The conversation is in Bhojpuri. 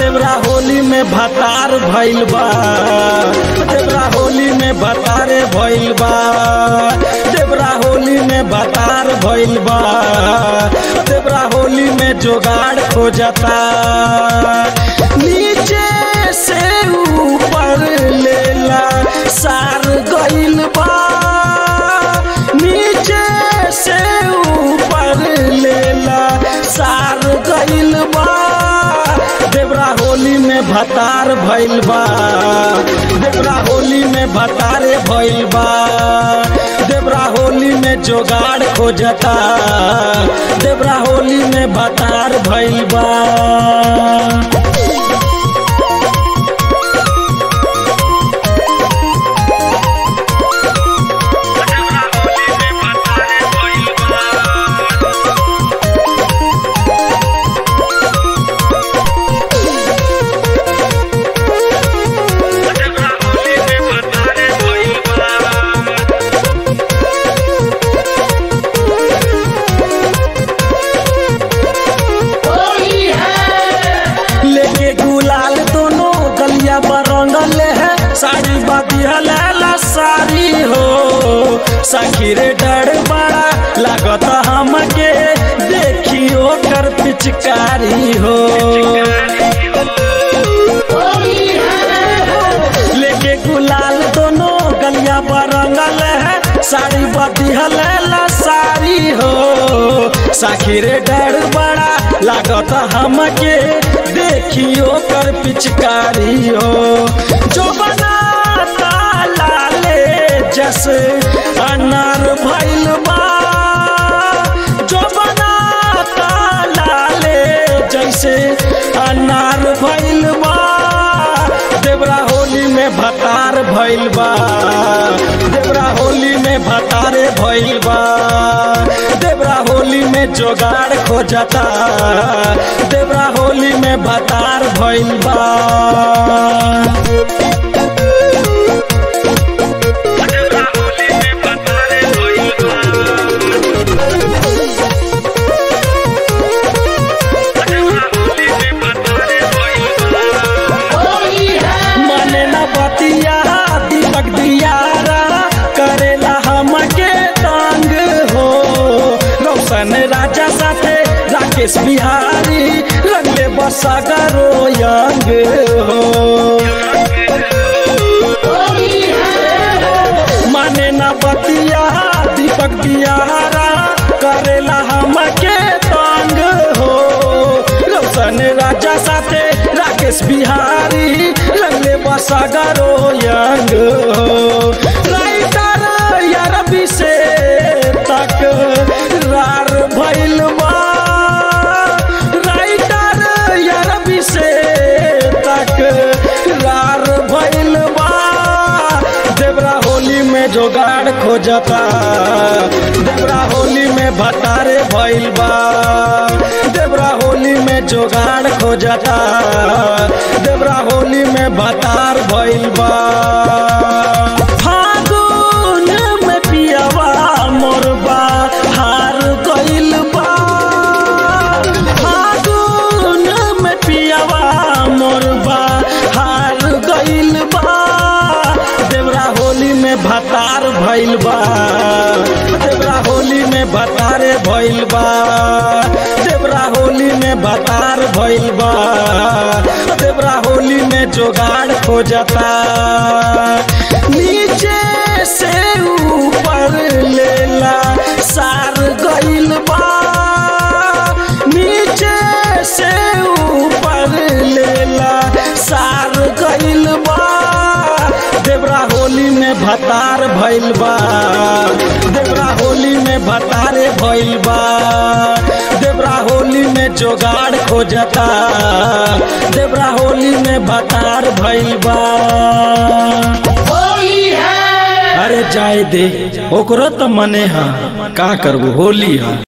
देवरा होली में भतार भइल बा देवरा होली में भतारे भइल बा देवरा होली में भतार भइल बा देवरा होली में जोगाड़ खोजता नीचे से ऊपर लेला सार गइल बा नीचे से ऊपर लेला सार गइल बा देवरा होली में भतार भइल बा देवरा होली में भतारे भइल बा देवरा होली में जोगाड़ खोजता देवरा होली में भतार भइल बा लेके गुलाल दोनों गलिया बरंगल है साड़ी बदिहला साड़ी हो सखीरे डर बड़ा लागत हमके देखियो कर पिचकारी हो लेके गुलाल दोनों गलिया बरंगल है साड़ी बदिहला साड़ी हो सखीरे डर बड़ा लागत हमके देखियो कर पिचकारी हो जो बनाता लाले जस अनार भइल बा जो बनाता लाले जैसे अनार भइल बा देवरा होली में भतार भइल बा देवरा होली में भतारे भइल बा देवरा होली में जोगाड़ खोजता देवरा होली में भतार भइल बा मने न बतिया दीपक दियारा करेला हमके तंग हो रोशन राजा साथे राकेश बिहारी रंगले बसगरो यंग हो माने न बतिया दीपक दियारा करेला हमके तंग हो रोशन राजा साथे राकेश बिहारी रंगले बसगरो यंग हो राइटर यार से तक रार भइल बा राइटर यार से तक रार भइल बा देवरा होली में जोगाड़ खोजता देवरा होली में भतारे भइल बा देवरा होली में जोगाड़ खोजता देवरा होली में भतार भइल बा फागुन में पियवा मोरबा हार गइल बा फागुन में पियवा मोरबा हार गइल बा देवरा होली में भतार भइल बा देवरा होली में भतारे भइल बा देवरा होली में भतार भइल बा देवरा होली में जोगाड़ खोजता नीचे से ऊपर लेला सार गइल बा नीचे से ऊपर लेला सार गइल बा देवरा होली में भतार भइल बा देवरा होली में भतारे भइल बा देवरा होली में जोगाड़ खोजता देवरा होली में भतार भइल बा अरे जाए दे ओकरो तो मने हा का करबो होली हा